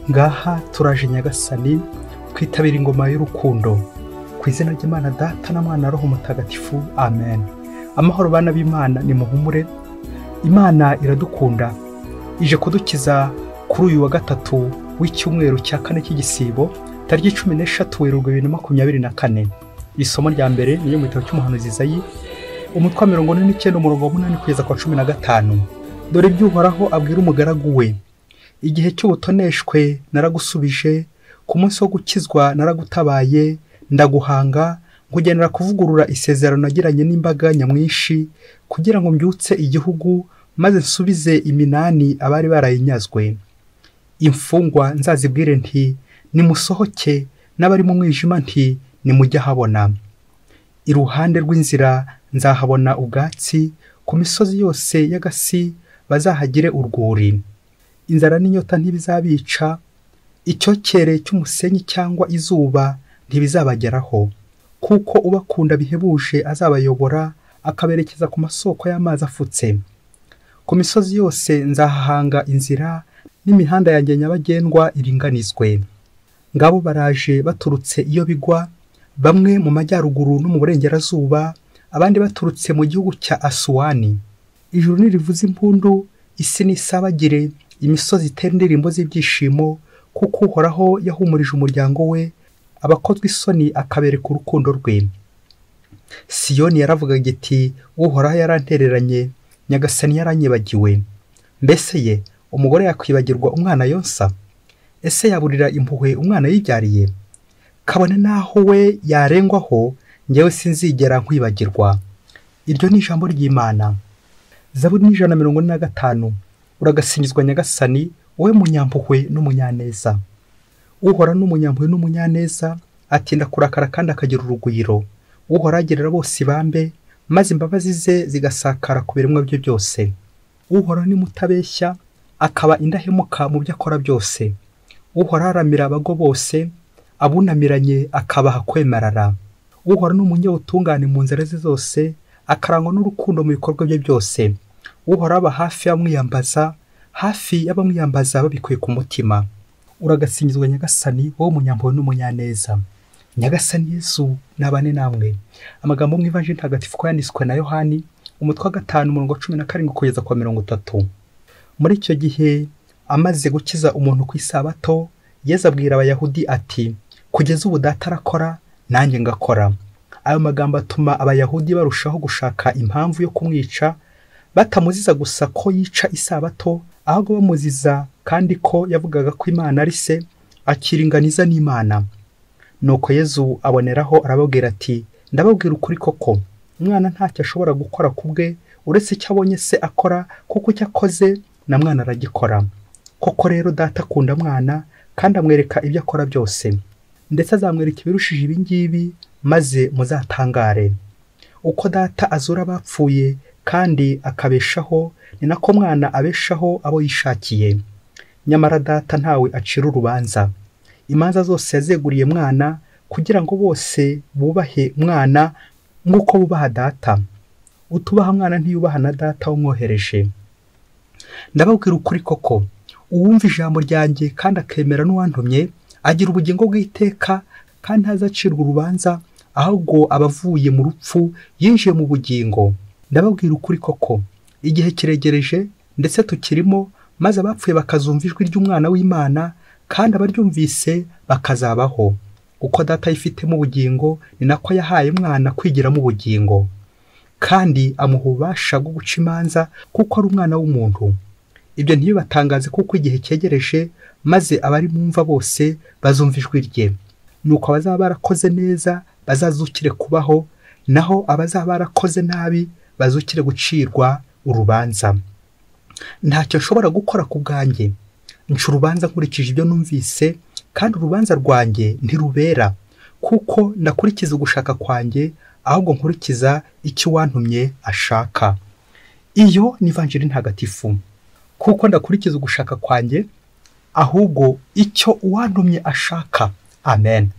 ngaha turaje nyagasani twitabira ingoma y'urukundo ku izina ry'imana data na mwana roho mutagatifu amen amahoro bana b'imana ni muhumure imana iradukunda ije kudukiza kuri uyu wa gatatu w'icyumweru cya kane cy'igisibo tariki cumi n'eshatu werurwe bibiri na makumyabiri na kane isomo rya mbere ni mu gitabo cy'umuhanuzi Izayi umutwe wa mirongo ine n'icyenda umurongo wa munani kugeza kwa cumi na gatanu dore ibyo uhoraho abwira umugaragu we igihe cy'ubutoneshwe naragusubije ku munsi wo gukizwa naragutabaye ndaguhanga nkugenera kuvugurura isezerano nagiranye n'imbaga nyamwinshi kugira ngo mbyutse igihugu maze nsubize iminani abari barayinyazwe imfungwa nzazibwire nti nimusohoke n'abari mu mwijima nti nimujye ahabona iruhande rw'inzira nzahabona ubwatsi ku misozi yose y'agasi bazahagire urwuri inzara n'inyota ntibizabica icyokere cy'umusenyi cyangwa izuba ntibizabageraho kuko ubakunda bihebuje azabayobora akaberekeza ku masoko y'amazi afutse ku misozi yose nzahahanga inzira n'imihanda yanjye nyabagendwa iringanizwe ngabo baraje baturutse iyo bigwa bamwe mu majyaruguru no mu burengerazuba abandi baturutse mu gihugu cya asuwani ijuru nirivuza impundu isi nisabagire imisozi itera indirimbo z'ibyishimo kuko uhoraho yahumurije umuryango we abakozwe isoni akabereka urukundo rwe siyoni yaravuga iti uhoraho yarantereranye nyagasani yaranyibagiwe mbese ye umugore yakwibagirwa umwana yonsa ese yaburira impuhwe umwana yibyariye kabone n'aho we yarengwaho ngewe sinzigera nkwibagirwa iryo ni ijambo ry'imana zaburi n'ijana mirongo ine na gatanu uragasingizwa nyagasani wowe munyampuhwe n'umunyaneza uhora n'umunyampuhwe n'umunyaneza atinda kurakara kandi akagira urugwiro uhora agerera bose ibambe maze imbabazi ze zigasakara ku biremwa bye byose uhora mutabeshya akaba indahemuka mu byo akora byose uhora aramira abago bose abunamiranye akabaha kwemerara uhora n'umunyabutungane mu nzira ze zose akarangwa n'urukundo mu bikorwa bye byose uhora aba hafi y'abamwiyambaza hafi y'abamwiyambaza babikuye ku mutima uragasingizwa nyagasani wowe munyampuhwe n'umunyaneza nyagasani yesu nabane namwe amagambo mu ivanjiri ntagatifu ko yanditswe na yohani umutwe wa gatanu umurongo wa cumi na karindwi kugeza kwa mirongo itatu muri icyo gihe amaze gukiza umuntu ku isabato yeza abwira abayahudi ati kugeza ubu data arakora nanjye ngakora ayo magambo atuma abayahudi barushaho gushaka impamvu yo kumwica batamuziza gusa ko yica isabato ahubwo bamuziza kandi ko yavugaga ko imana ari se akiringaniza n'imana nuko yezu aboneraho arababwira ati ndababwira ukuri koko umwana ntacyo ashobora gukora ku bwe uretse icyo abonye se akora kuko icyo akoze na mwana aragikora koko rero data akunda mwana kandi amwereka ibyo akora byose ndetse azamwereka ibirushije ibingibi maze muzatangare uko data azura abapfuye kandi akabeshaho ni nako mwana abeshaho abo yishakiye nyamara data ntawe acira urubanza imanza zose yazeguriye mwana kugira ngo bose bubahe mwana nk'uko bubaha data utubaha mwana ntiyubaha na data umwohereje ndababwira ukuri koko uwumva ijambo ryanjye kandi akemera n'uwantumye agira ubugingo bw'iteka kandi ntazacirwa urubanza ahubwo aba avuye mu rupfu yinjiye mu bugingo ndababwira ukuri koko igihe kiregereje ndetse tukirimo maze abapfuye bakazumva ijwi ry'umwana w'imana kandi abaryumvise bakazabaho uko data yifitemo ubugingo ni nako yahaye umwana kwigiramo ubugingo kandi amuha ububasha bwo guca imanza kuko ari umwana w'umuntu ibyo ntibibatangaze kuko igihe cyegereje maze abari mumva bose bazumva ijwi rye nuko abazaba barakoze neza bazazukire kubaho naho abazaba barakoze nabi bazukire gucirwa urubanza ntacyo nshobora gukora ku bwanjye nca urubanza nkurikije ibyo numvise kandi urubanza rwanjye ntirubera kuko ndakurikiza ugushaka kwanjye ahubwo nkurikiza icyo uwantumye ashaka iyo ni vanjiri ntagatifu kuko ndakurikiza ugushaka kwanjye ahubwo icyo uwantumye ashaka amen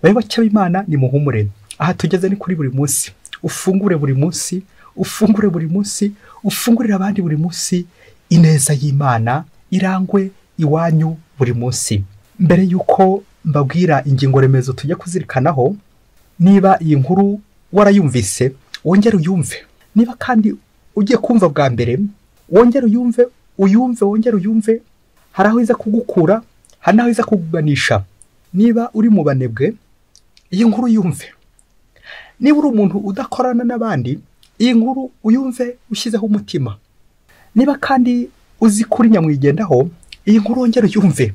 bayoboke b'imana ni muhumure aha tugeze ni kuri buri munsi ufungure buri munsi ufungure buri munsi ufungurire abandi buri munsi ineza y'imana irangwe iwanyu buri munsi mbere y'uko mbabwira ingingo remezo tujya kuzirikanaho niba iyi nkuru warayumvise wongere uyumve niba kandi ugiye kumva bwa mbere wongere uyumve uyumve wongere uyumve hari aho iza kugukura hari n'aho iza kukuganisha niba uri mu banebwe iyi nkuru uyumve niba uri umuntu udakorana n'abandi iyi nkuru uyumve ushyizeho umutima niba kandi uzi kuri nyamwigendaho iyi nkuru wongere uyumve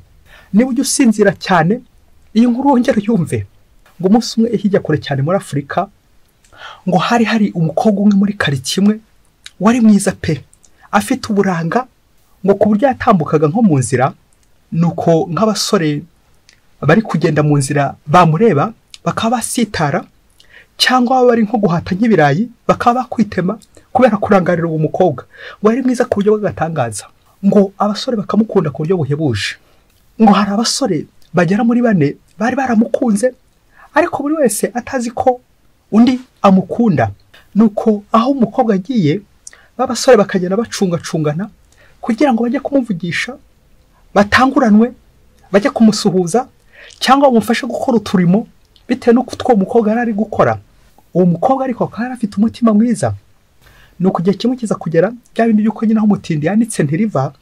niba ujya usinzira cyane iyi nkuru wongere uyumve ngo umunsi umwe hirya kure cyane muri afurika ngo hari hari umukobwa umwe muri karitsiye imwe wari mwiza pe afite uburanga ngo ku buryo yatambukaga nko mu nzira ni uko nk'abasore bari kugenda mu nzira bamureba bakaba basitara cyangwa bari nko guhata nk'ibirayi bakaba bakwitema kubera kurangarira uwo mukobwa ngo ari mwiza ku buryo bw'agatangaza ngo abasore bakamukunda ku buryo buhebuje ngo hari abasore bagera muri bane bari baramukunze ariko buri wese atazi ko undi amukunda nuko aho umukobwa agiye b'abasore bakagenda bacungacungana kugira ngo bajye kumuvugisha batanguranwe bajye kumusuhuza cyangwa bamufashe gukora uturimo bitewe n'uko utwo umukobwa yari ari gukora uwo mukobwa ariko akaba yari afite umutima mwiza ni uko igihe kimwe kiza kugera bya bindi by'uko nyine aho umutindi yanditse ntiriva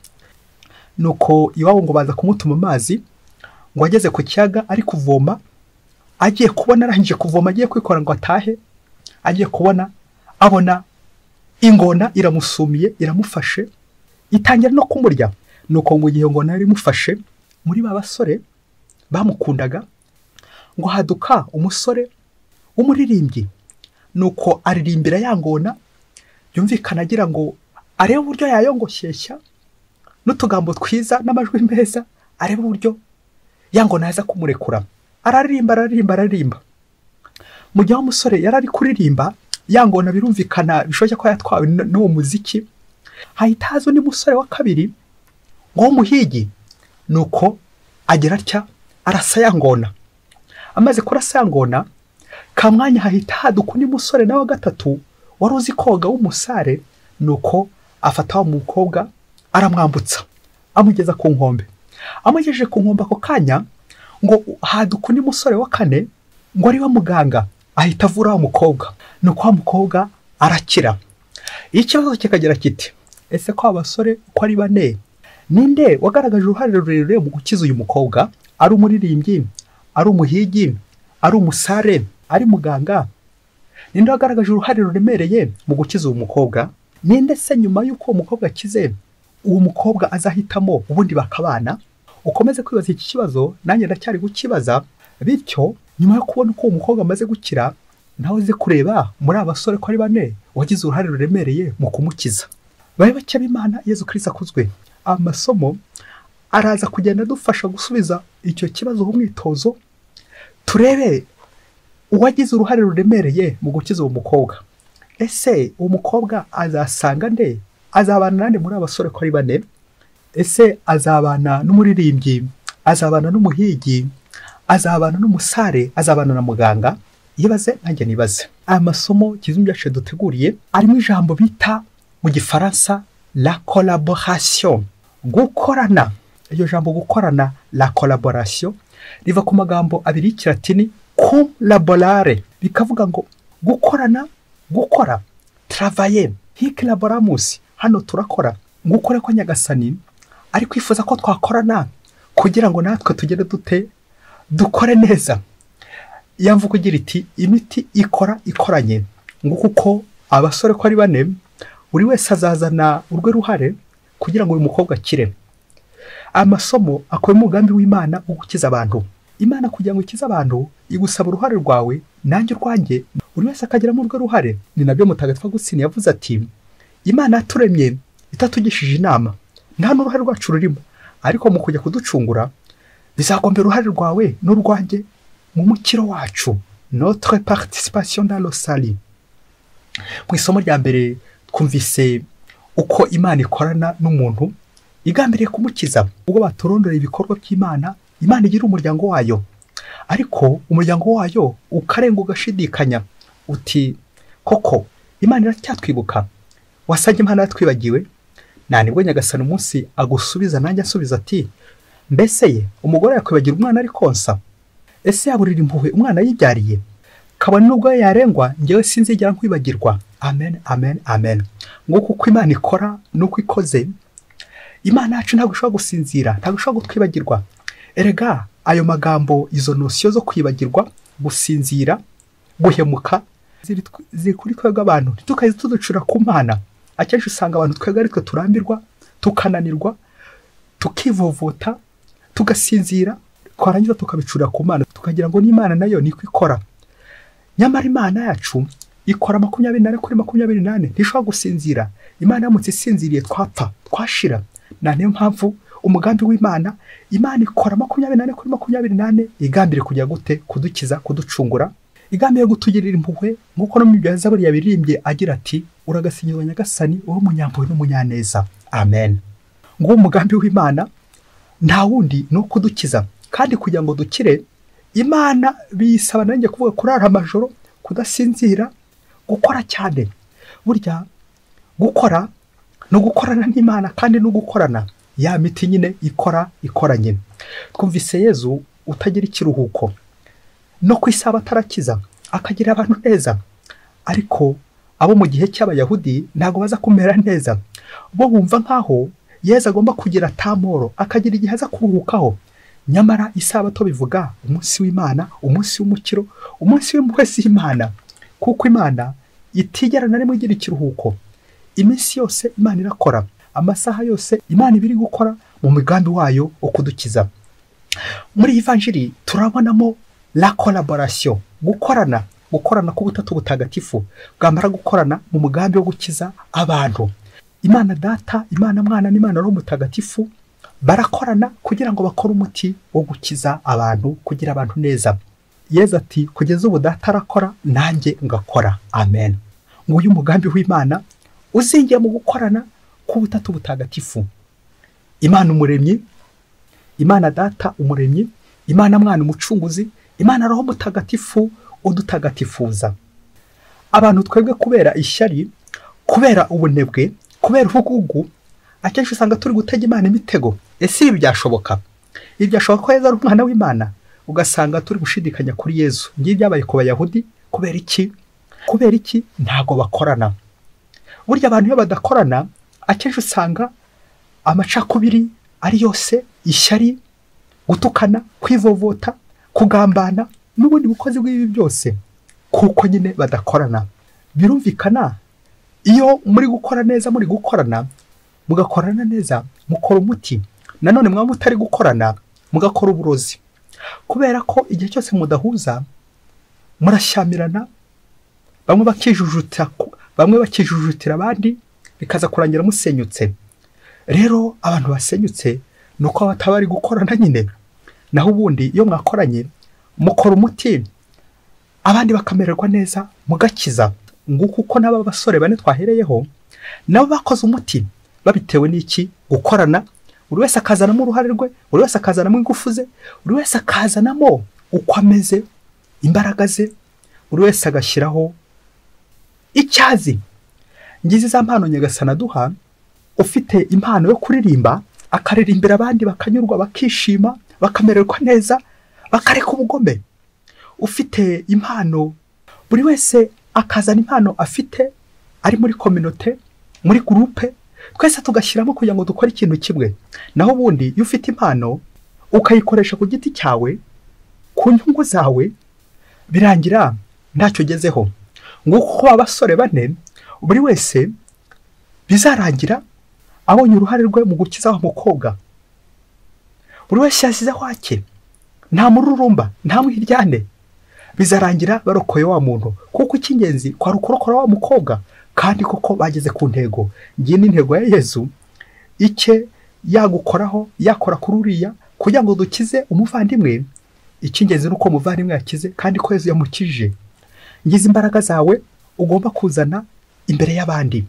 ni uko iwabo ngo baza kumutuma amazi ngo ageze ku kiyaga ari kuvoma agiye kubona arangije kuvoma agiye kwikora ngo atahe agiye kubona abona ingona iramusumiye iramufashe itangira no kumurya ni uko ngo igihe ingona yari imufashe muri ba basore bamukundaga ngo haduka umusore w'umuririmbyi ni uko aririmbira ya ngona yumvikana agira ngo arebe uburyo yayongoshyeshya n'utugambo twiza n'amajwi meza areba uburyo yango naza kumurekura araririmba araririmba araririmba mu gihe umusore yari ari kuririmba yangona birumvikana bishoboke ko yatwawe n'uwo muziki hahita haza undi musore wa kabiri ngo w'umuhigi ni uko agira atya arasa yangona amaze kurasa yangona ka mwanya hahita haduka undi musore nawe wa gatatu wari uzi koga w'umusare ni uko afata wa mukobwa aramwambutsa amugeza ku nkombe amugejeje ku nkombe ako kanya ngo haduka undi musore wa kane ngo ariwe muganga ahita avura wa mukobwa ni uko wa mukobwa arakira iyo ikibazo kikagira kiti ese ko abasore uko ari bane ninde wagaragaje uruhare rurerure mu gukiza uyu mukobwa ari umuririmbyi ari umuhigi ari umusare ari muganga ninde wagaragaje uruhare ruremereye mu gukiza uyu mukobwa ninde se nyuma y'uko uwo mukobwa akize uwo mukobwa azahitamo ubundi bakabana ukomeze kwibaza iki kibazo nanjye ndacyari kukibaza bityo nyuma yo kubona uko uwo mukobwa amaze gukira nawe uze kureba muri aba basore ko ari bane wagize uruhare ruremereye mu kumukiza bari bake b'imana yezu kirisi akuzwe amasomo araza kugenda adufasha gusubiza icyo kibazo ku mwitozo turebe uwagize uruhare ruremereye mu gukiza uwo mukobwa ese uwo mukobwa azasanga nde azabana nande muri abasore ko ari bane ese azabana n'umuririmbyi azabana n'umuhigi azabana n'umusare azabana na muganga yibaze nanjye nibaze aya masomo kizungu cyacu duteguriye arimo ijambo bita mu gifaransa la collaboration gukorana iryo jambo gukorana la collaboration riva ku magambo abiri y'ikiratini collaborare bikavuga ngo gukorana gukora travaye hikilabaramusi hano turakora ngo ukore ko nyagasani ari kwifuza ko twakorana kugira ngo natwe tugere dute dukore neza iyo mvugo igira iti imiti ikora ikoranye ngo kuko abasore ko ari bane buri wese azazana urwe ruhare kugira ngo uyu mukobwa akire amasomo akora umugambi w'imana wo gukiza abantu imana kugira ngo ikize abantu igusaba uruhare rwawe nanjye urwanjye buri wese akagiramo urwe ruhare ni nabyo mutagatifu agusini yavuze ati imana yaturemye itatugishije inama nta n'uruhare rwacu rurimo ariko mu kujya kuducungura bizagomba uruhare rwawe n'urwanjye mu mukiro wacu notre participation dans rosari mu isomo rya mbere twumvise uko imana ikorana n'umuntu igambiriye kumukiza ubwo baturondorera ibikorwa by'imana imana igira umuryango wayo ariko umuryango wayo ukarenga ugashidikanya uti koko imana iracyatwibuka wasanga imana yatwibagiwe nta nibwo nyagasani umunsi agusubiza nanjye asubiza ati mbese ye umugore yakwibagira umwana ari konsa ese yaburira impuhwe umwana yibyariye kabone nubwo yarengwa ngewe sinzigera nkwibagirwa amen amen amen nguko uko imana ikora nuko ikoze imana yacu ntabwo ishobora gusinzira ntabwo ishobora kutwibagirwa erega ayo magambo izo nosiyo zo kwibagirwa gusinzira guhemuka ziri tw- ziri kuri twebwe abantu ntitukaze tuducura ku mana akenshi usanga abantu twebwe ari twe turambirwa tukananirwa tukivovota tugasinzira twarangiza tukabicurira ku mana tukagira ngo n'imana nayo niko ikora nyamara imana yacu ikora makumyabiri nane kuri makumyabiri nane ntishobora gusinzira imana yamutse isinziriye twapfa twashira na niyo mpamvu umugambi w'imana imana ikora makumyabiri nane kuri makumyabiri nane igambiriye kujya gute kudukiza kuducungura igambiriye gutugirira impuhwe nk'uko no mu bya zaburi yabirimbye agira ati uragasingiza nyagasani uri umunyampuhwe n'umunyaneza amen nguwo umugambi w'imana nta wundi ni uwo kudukiza kandi kugira ngo dukire imana biyisaba nanjye kuvuga kurara amajoro kudasinzira gukora cyane burya gukora ni ugukorana n'imana kandi ni ugukorana ya miti nyine ikora ikora nyine twumvise yezu utagira ikiruhuko no ku isaba atarakiza akagira abantu neza ariko abo mu gihe cy'abayahudi ntabwo baza kumera neza bo bumva nk'aho yezu agomba kugira tamoro akagira igihe aza kuruhukaho nyamara isabato bivuga umunsi w'imana umunsi w'umukiro umunsi w'impuhwe z'imana kuko imana itigera na rimwe igira ikiruhuko iminsi yose imana irakora amasaha yose imana iba iri gukora mu migambi wayo ukudukiza muri ivanjiri turabonamo la collaboration gukorana gukorana k'ubutatu butagatifu bwamara gukorana mu mugambi wo gukiza abantu imana data imana mwana n'imana roho mutagatifu barakorana kugira ngo bakore umuti wo gukiza abantu kugira abantu neza yezu ati kugeza ubu data arakora nanjye ngakora amen nguyu umugambi w'imana uzingiye mu gukorana k'ubutatu butagatifu imana umuremyi imana data umuremyi imana mwana umucunguzi imana roho mutagatifu udutagatifuza abantu twebwe kubera ishyari kubera ubunebwe kubera ubugugu akenshi usanga turi gutega imana imitego ese ibi byashoboka ibi byashoboka ko yezu ari umwana w'imana ugasanga turi gushidikanya kuri yezu ngibi byabaye ku bayahudi kubera iki kubera iki ntabwo bakorana burya abantu iyo badakorana akenshi usanga amacakubiri ari yose ishyari gutukana kwivovota kugambana n'ubundi bukozi bw'ibi byose kuko nyine badakorana birumvikana iyo muri gukora neza muri gukorana mugakorana neza mukora umuti nanone mwaba mutari gukorana mugakora uburozi kubera ko igihe cyose mudahuza murashyamirana bamwe bakijujutira ku- bamwe bakijujutira abandi bikaza kurangira musenyutse rero abantu basenyutse ni uko bataba bari gukorana nyine naho ubundi iyo mwakoranye mukora umuti abandi bakamererwa neza mugakiza nguko uko n'aba basore bane twahereyeho nabo bakoze umuti babitewe n'iki gukorana buri wese akazanamo uruhare rwe buri wese akazanamo ingufu ze buri wese akazanamo uko ameze imbaraga ze buri wese agashyiraho icyazi ngizi za mpano nyagasana duha ufite impano yo kuririmba akaririmbira abandi bakanyurwa bakishima bakamererwa neza bakareka ubugome ufite impano buri wese akazana impano afite ari muri kominote muri gurupe twese tugashyiramo kugira ngo dukore ikintu kimwe naho ubundi iyo ufite impano ukayikoresha ku giti cyawe ku nyungu zawe birangira ntacyo ugezeho nguko uko abasore bane buri wese bizarangira abonye uruhare rwe mu gukiza wa mukobwa buri wese yasize wake nta mururumba nta mwiryane bizarangira barokoye wa muntu kuko icy'ingenzi kwari ukurokora wa mukobwa kandi koko bageze ku ntego ngiyi ni intego ya yezu icye yagukoraho yakora kuri uriya kugira ngo dukize umuvandimwe icy'ingenzi ni uko umuvandimwe yakize kandi ko yezu yamukije ngize imbaraga zawe ugomba kuzana imbere y'abandi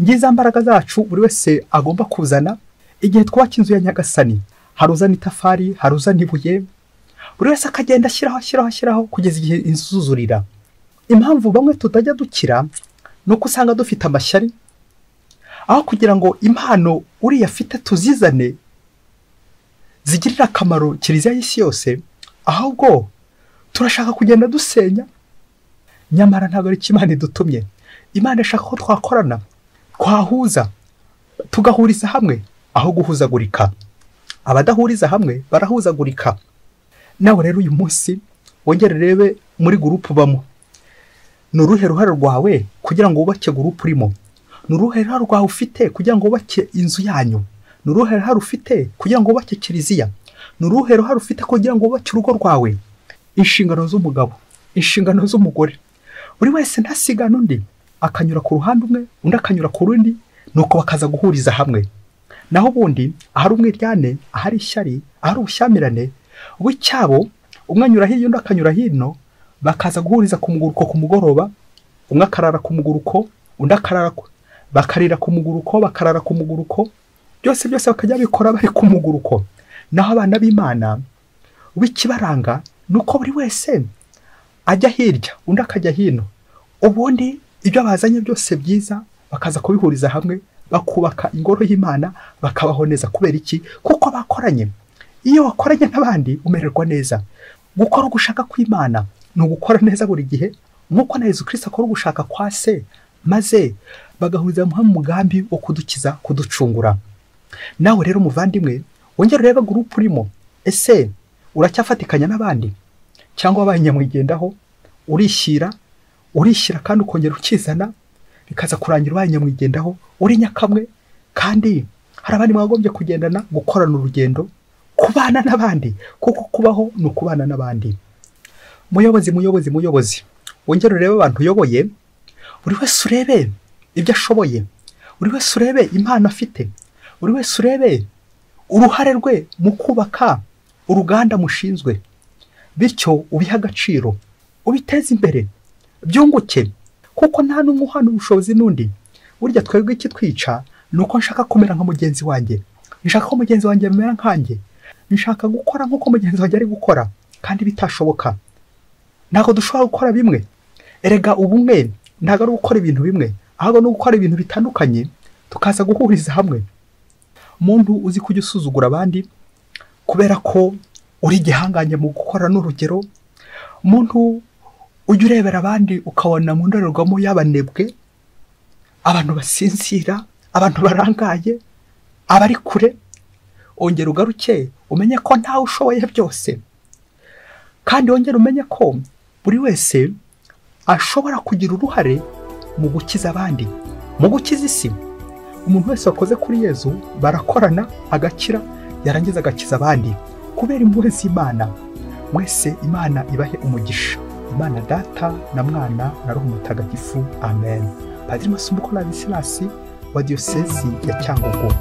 ngiza mbaraga zacu buri wese agomba kuzana igihe twubaka inzu ya nyagasani hari uzana itafari hari uzana ibuye buri wese akagenda ashyiraho ashyiraho ashyiraho kugeza igihe izuzurira impamvu bamwe tutajya dukira ni uko usanga dufite amashyari aho kugira ngo impano uriya afite tuzizane zigirira akamaro kiliziya y'isi yose ahubwo turashaka kugenda dusenya nyamara ntabwo ari imana idutumye imana ishaka ko twakorana twahuza tugahuriza hamwe aho guhuzagurika abadahuriza hamwe barahuzagurika nawe rero uyu munsi wongere urebe muri gurupu ubamo ni uruhe ruhare rwawe kugira ngo wubake gurupu urimo ni uruhe ruhare rwawe ufite kugira ngo wubake inzu yanyu ni uruhe ruhare ufite kugira ngo wubake kiliziya ni uruhe ruhare ufite kugira ngo wubake urugo rwawe inshingano z'umugabo inshingano z'umugore buri wese ntasigana undi akanyura ku ruhande umwe undi akanyura ku rundi nuko bakaza guhuriza hamwe naho ubundi ahari umwiryane ahari ishyari ahari ubushyamirane w'icyabo umwe anyura hirya undi akanyura hino bakaza guhuriza ku muguruko ku mugoroba umwe akarara ku muguruko undi akarara ku- bakarira ku muguruko bakarara ku muguruko byose byose bakajya babikora bari ku muguruko naho abana b'imana w'ikibaranga ni uko buri wese ajya hirya undi akajya hino ubundi ibyo bazanye byose byiza bakaza kubihuriza hamwe bakubaka ingoro y'imana bakabaho neza kubera iki kuko bakoranye iyo wakoranye n'abandi umererwa neza gukora ugushaka kw'imana ni ugukora neza buri gihe nk'uko na yezu kirisita akora ugushaka kwa se maze bagahuriza hamwe mu mugambi wo kudukiza kuducungura nawe rero muvandimwe wongere urebe gurupu urimo ese uracyafatikanya n'abandi cyangwa wabaye nyamwigendaho urishyira urishyira kandi ukongera ukizana bikaza kurangira ubaye nyamwigendaho uri nyakamwe kandi hari abandi mwagombye kugendana gukorana urugendo kubana n'abandi kuko kubaho ni ukubana n'abandi muyobozi muyobozi muyobozi wongere urebe abantu uyoboye buri wese urebe ibyo ashoboye buri wese urebe impano afite buri wese urebe uruhare rwe mu kubaka uruganda mushinzwe bityo ubihe agaciro ubiteze imbere byunguke kuko nta n'umwe uhana ubushobozi n'undi burya twebwe ikitwica ni uko nshaka kumera nka mugenzi wanjye nshaka ko mugenzi wanjye amera nkanjye nshaka gukora nk'uko mugenzi wanjye ari gukora kandi bitashoboka ntabwo dushobora gukora bimwe erega ubumwe ntabwo ari ugukora ibintu bimwe ahubwo ni ugukora ibintu bitandukanye tukaza guhuriza hamwe muntu uzi kujya usuzugura abandi kubera ko uri igihangange mu gukora n'urugero umuntu ujya urebera abandi ukabona mu ndorerwamo y'abanebwe abantu basinzira abantu barangaye abari kure wongera ugaruke umenye ko ntawe ushoboye byose kandi wongere umenye ko buri wese ashobora kugira uruhare mu gukiza abandi mu gukiza isi umuntu wese wakoze kuri yezu barakorana agakira yarangiza agakiza abandi kubera impuhwe z'imana mwese imana ibahe umugisha imana data na mwana na roho mutagatifu amen padiri masumbuko na bisilasi wa diyosezi ya cyangugu